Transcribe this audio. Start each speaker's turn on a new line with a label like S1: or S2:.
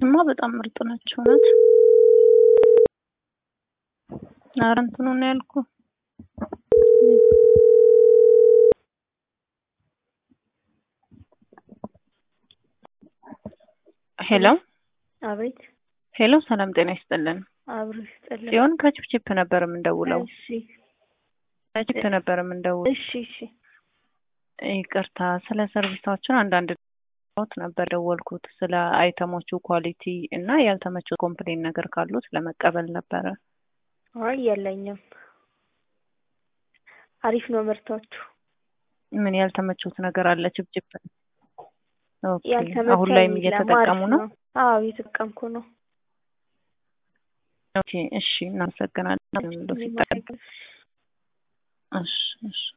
S1: እነዚህማ በጣም ምርጥ ናቸው። እውነት ኧረ እንትኑ ነው ያልኩ ሄሎ
S2: አቤት
S1: ሄሎ፣ ሰላም ጤና ይስጥልን።
S2: አብሮ ይስጥልን።
S1: ጽዮን ከችፕችፕ ነበር የምንደውለው።
S2: እሺ
S1: ከችፕ ነበር የምንደውለው።
S2: እሺ እሺ
S1: ይቅርታ፣ ስለ ሰርቪሳችን አንዳንድ ት ነበር ደወልኩት። ስለ አይተሞቹ ኳሊቲ እና ያልተመቸው ኮምፕሌን ነገር ካሉት ለመቀበል ነበረ።
S2: አይ የለኝም። አሪፍ ነው ምርታችሁ።
S1: ምን ያልተመቹት ነገር አለ? ችፕችፕ ኦኬ።
S2: ያልተመቸኝ
S1: አሁን ላይም
S2: የለም፣
S1: እየተጠቀሙ
S2: አሪፍ
S1: ነው?
S2: አዎ እየተጠቀምኩ ነው።
S1: ኦኬ፣ እሺ፣ እናመሰግናለን።
S2: እኔም
S1: ሲጠቀም
S2: አመሰግናለሁ።
S1: እሺ፣ እሺ።